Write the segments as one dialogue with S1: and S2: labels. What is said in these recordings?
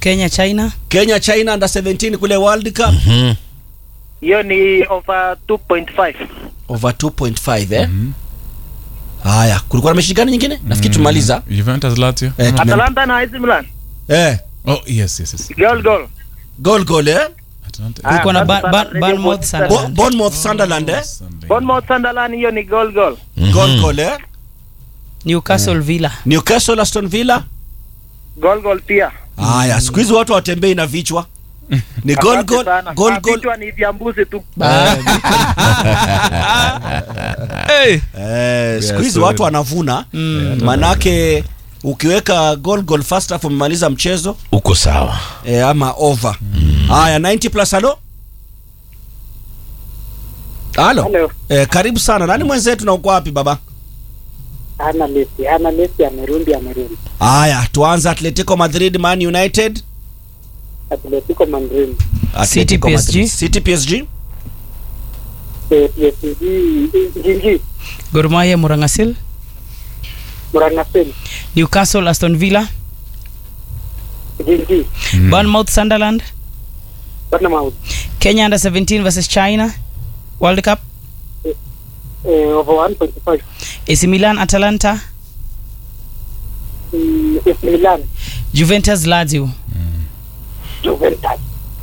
S1: Kenya China.
S2: Kenya China under 17 kule World Cup
S3: Mhm.
S4: hiyo ni over 2.5
S2: over 2.5 eh. Haya, kulikuwa na mechi gani nyingine? Nafikiri tumaliza.
S3: Juventus Lazio.
S2: Eh, tume-
S4: Atalanta na AC Milan
S2: eh,
S3: Oh, yes, yes, yes.
S4: goal goal
S2: goal goal eh.
S3: Atalanta.
S1: Kulikuwa na
S4: Ah,
S1: Ban-
S4: sasa
S1: Ban-
S4: Radio
S1: Bournemouth
S4: Bournemouth
S2: Bo-
S1: Sunderland.
S2: Bournemouth Sunderland eh.
S3: Sunday.
S4: Bournemouth Sunderland hiyo ni goal goal
S2: Goal goal eh.
S1: Newcastle Villa.
S2: Newcastle Aston Villa.
S4: goal goal pia
S2: Haya, siku hizi watu watembei na vichwa. Ni goal
S4: Asante
S2: goal
S4: sana.
S2: goal
S4: Ah,
S2: goal.
S4: vichwa ni vya mbuzi tu
S1: Hey.
S2: Eh, siku
S3: Yes,
S2: hizi
S3: sir.
S2: watu wanavuna manake ukiweka goal goal first half umemaliza mchezo
S3: Uko sawa.
S2: eh, ama over. Haya 90 plus halo. Halo.
S5: Hello.
S2: Eh, karibu sana. Nani mwenzetu na uko wapi baba?
S5: Ana Messi, ana Messi amerudi, amerudi.
S2: Haya, tuanze Atletico Madrid Man United.
S5: Atletico Madrid,
S2: Atletico
S1: PSG.
S2: Madrid. City PSG.
S5: eh, PSG, Jinji,
S1: Gor Mahia Murangasil.
S5: Murangasen,
S1: Newcastle Aston Villa.
S5: Jinji,
S1: Bournemouth Sunderland.
S5: Bournemouth,
S1: Kenya under 17 versus China. World Cup.
S5: eh, over 1.5.
S1: AC Milan Atalanta.
S5: Mm, AC Milan,
S1: Juventus Lazio.
S5: Juventus,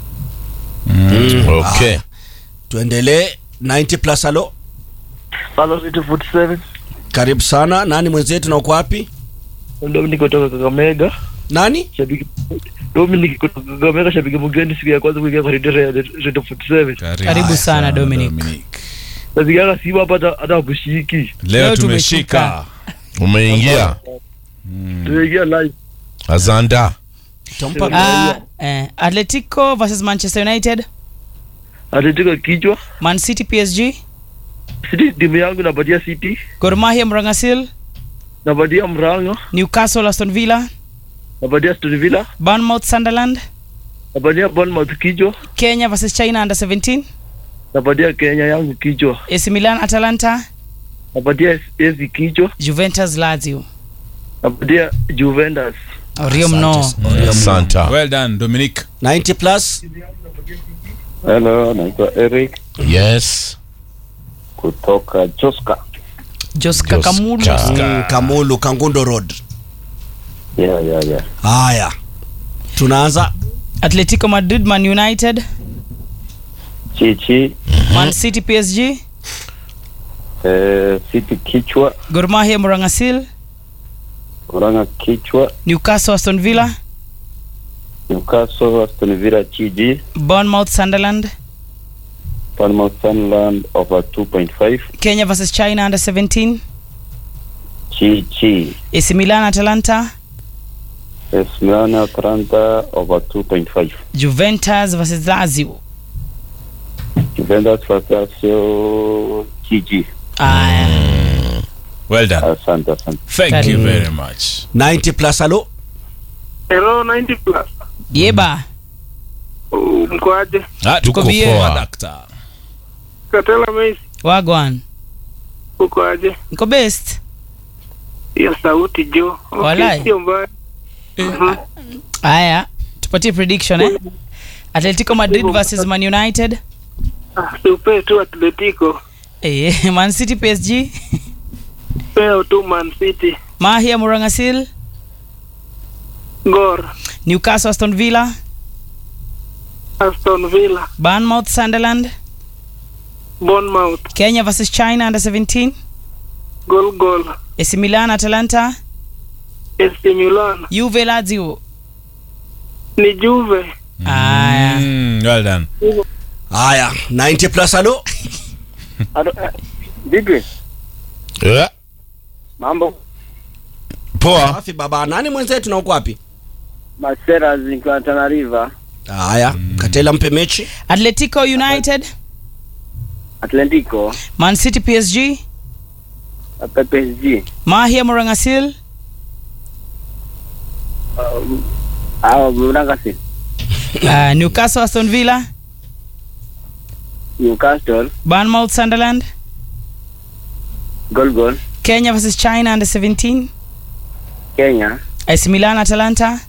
S3: Okay.
S2: Tuendelee 90 plus halo.
S4: Palo City 47
S2: Karibu sana. Nani mwenzetu na uko wapi?
S4: Dominic kutoka Kakamega
S2: Nani?
S4: shabiki Dominic kutoka Kakamega shabiki mgeni siku ya kwanza kuingia kwa Radio Radio 47
S1: Karibu sana Dominic.
S4: nasikiaga Simba hapa hata hata kushiki
S3: Leo
S1: Leo
S3: tumeshika.
S6: umeingia
S4: tumeingia live
S6: azanda
S2: Tampa
S1: Uh, eh, Atletico versus Manchester United.
S4: Atletico kichwa
S1: Man City PSG.
S4: City timu yangu napatia City
S1: Gor Mahia Murangasil.
S4: napatia Mranga
S1: Newcastle Aston Villa.
S4: napatia Aston Villa
S1: Bournemouth Sunderland.
S4: napatia Bournemouth kichwa
S1: Kenya versus China under 17.
S4: napatia Kenya yangu kichwa
S1: AC Milan Atalanta.
S4: napatia AC kichwa
S1: Juventus Lazio.
S4: napatia Juventus
S1: Orio mno.
S6: santa
S3: Well done, Dominic.
S2: 90 plus.
S7: Hello, naitwa Eric
S6: yes
S7: kutoka Joska.
S1: Joska
S6: Joska.
S1: Kamulu.
S2: Mm, Kamulu Kangundo Road.
S7: Yeah, yeah, yeah.
S2: Haya. Tunaanza
S1: Atletico Madrid Man United.
S7: Chichi,
S1: Man City PSG.
S7: eh, City kichwa,
S1: Gor Mahia Murangasil.
S7: Uranga kichwa,
S1: Newcastle Aston Villa.
S7: Newcastle, Aston Villa, Chiji,
S1: Bournemouth Sunderland.
S7: Bournemouth, Sunderland over 2.5,
S1: Kenya versus China under 17.
S7: Chichi,
S1: AC Milan Atalanta.
S7: AS Milan, Atalanta over 2.5,
S1: Juventus versus Lazio.
S7: Juventus, Lazio, Chiji.
S1: Aya.
S3: Well done.
S7: Asante, asante.
S3: Thank you
S1: Karibu.
S3: very much.
S2: 90 plus halo.
S4: Hello 90 plus
S1: Yeba.
S4: mkoaje
S3: Ah,
S1: Tuko
S3: tuko
S1: bie.
S3: poa, dakta.
S4: Katela Messi
S1: Wagwan.
S4: uko aje
S1: Niko best.
S4: hiyo sauti jo
S1: Walai.
S4: sio mbaya
S1: Aya. Tupatie prediction eh. Atletico Madrid versus Man United.
S4: Ah, siupe tu Atletico
S1: Eh, Man City PSG.
S4: peo tu Man City
S1: Mahia Murangasil.
S4: Gor
S1: Newcastle Aston Villa.
S4: Aston Villa
S1: Bournemouth Sunderland.
S4: Bournemouth
S1: Kenya versus China under 17.
S4: gol gol
S1: AC Milan Atalanta.
S4: AC Milan
S1: Juve Lazio.
S4: ni Juve
S1: Aya.
S3: Mm, well done.
S2: Haya, 90 plus halo.
S7: Vipi?
S6: yeah.
S7: Mambo?
S6: poa
S2: Safi baba. Nani mwenzetu na uko wapi?
S7: Masera zikiwa Tana River,
S2: Haya, Katela mpe mechi.
S1: Atletico United.
S7: Atlantico,
S1: Man City PSG.
S7: PSG,
S1: Mahia Murangasil.
S7: au Murangasi,
S1: Uh, Newcastle Aston Villa.
S7: Newcastle,
S1: Bournemouth Sunderland.
S7: Gol Gol,
S1: Kenya versus China under 17.
S7: Kenya,
S1: AC Milan Atalanta.